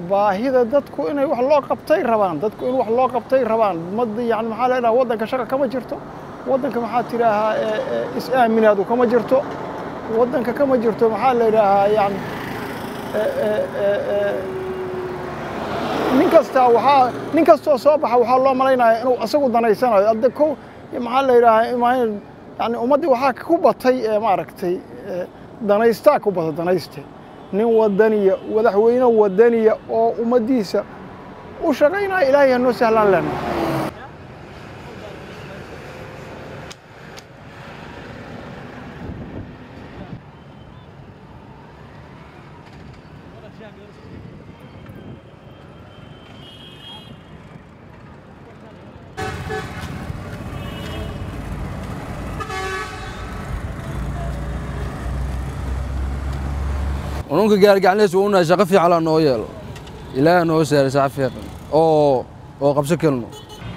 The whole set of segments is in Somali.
baahida dadku inay wax loo qabtay rabaan dadku in wax loo qabtay rabaan mad yani maxaa la idhaha waddanka shaqa kama jirto waddanka maxaa tidhaahaa is-aaminaadu kama jirto waddanka kama jirto maxaa la idhaahaa yani nin kastaa waxaa nin kastoo soo baxa waxaa loo malaynaya inuu isagu danaysanayo adde ko maxaa la yidhaahaa yani ummaddii waxaa ku batay ee maaragtay danaystaa ku bata danayste nin wadaniya madaxweyne wadaniya oo ummaddiisa u shaqaynaya ilaahay hanoo sahlaan lena ununka gaargacanleys waa unahay shaqo fiican laa noo yeelo ilaaha noo saaray saca fiican oo oo qabso kelno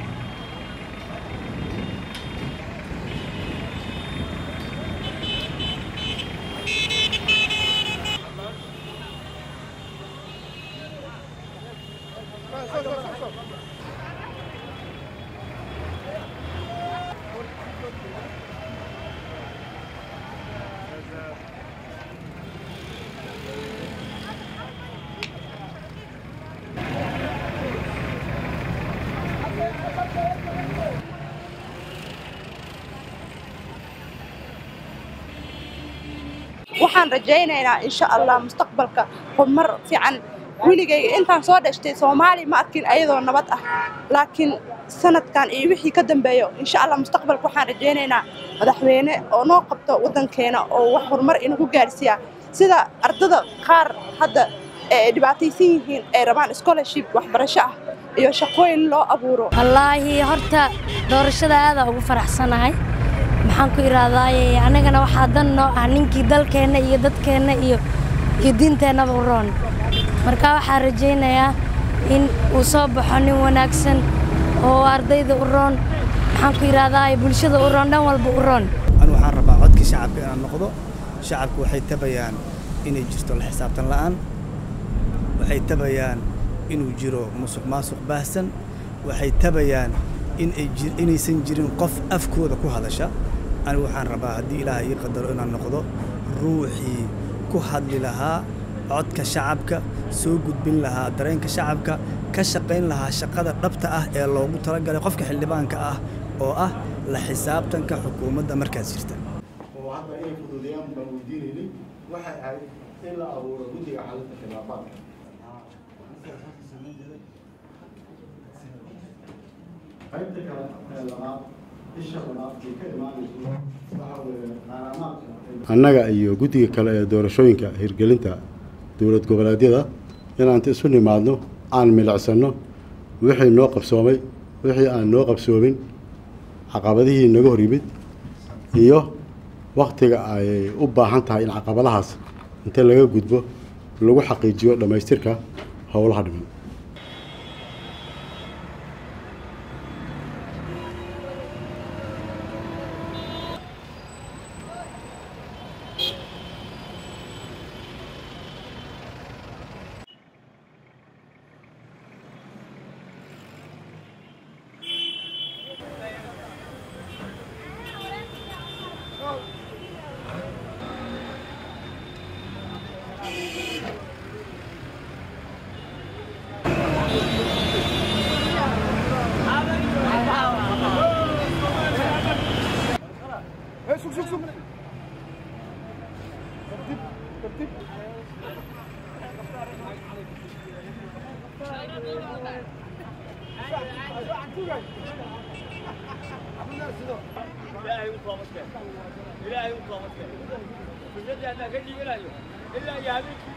waxaan rajaynaynaa insha allah mustaqbalka horumar fiican weligayga intaan soo dhashtay soomaali ma arkin ayadoo nabad ah laakiin sanadkan iyo wixii ka dambeeyo insha allah mustaqbalka waxaan rajaynaynaa madaxweyne oo noo qabto waddankeena oo wax horumar inagu gaarsiiya sida ardada qaar hadda ee dhibaataysan yihiin ay rabaan scholarship waxbarasho ah iyo shaqooyin loo abuuro wallaahi horta doorashada aadaa ugu faraxsanahay maxaan ku idhaahdaaye annagana waxaa dan noo ah ninkii dalkeenna iyo dadkeenna iyo iyo diinteennaba u roon marka waxaan rajaynayaa in uu soo baxo nin wanaagsan oo ardayda u roon maxaan ku idhaahdaaye bulshada u roon dhan walba u roon anu waxaan rabaa codkii shacabka inaan noqdo shacabku waxay tabayaan inay jirto la xisaabtan la'aan waxay tabayaan inuu jiro musuq maasuq baahsan waxay tabayaan inaysan jirin qof afkooda ku hadasha anigu waxaan rabaa haddii ilaaha ii qadaro inaan noqdo ruuxii ku hadli lahaa codka shacabka soo gudbin lahaa dareenka shacabka ka shaqayn lahaa shaqada dhabta ah ee loogu talagalay qofka xildhibaanka ah oo ah la xisaabtanka xukuumadda markaas jirta oo hadda inay fududeeyaan baan weydiinaynay waxay ahayd in la abuuro guddiga xalinta khilaafaadka qaybta kale ee labaad isha labaad ay ka imaanayso waxa weeye qaaramaadka annaga iyo guddiga kale ee doorashooyinka hirgelinta dowlad goboleedyada inaan isu nimaadno aan milicsanno wixii noo qabsoomay wixii aan noo qabsoomin caqabadihii naga hor yimid iyo wakhtiga ay u baahan tahay in caqabadahaas inta laga gudbo lagu xaqiijiyo dhammaystirka howlaha dhiman ilaahay u toobadkeen ilaahay u toobadkeen fikraddii haddaan ka dhiibanayo ilaa iyo habeenkii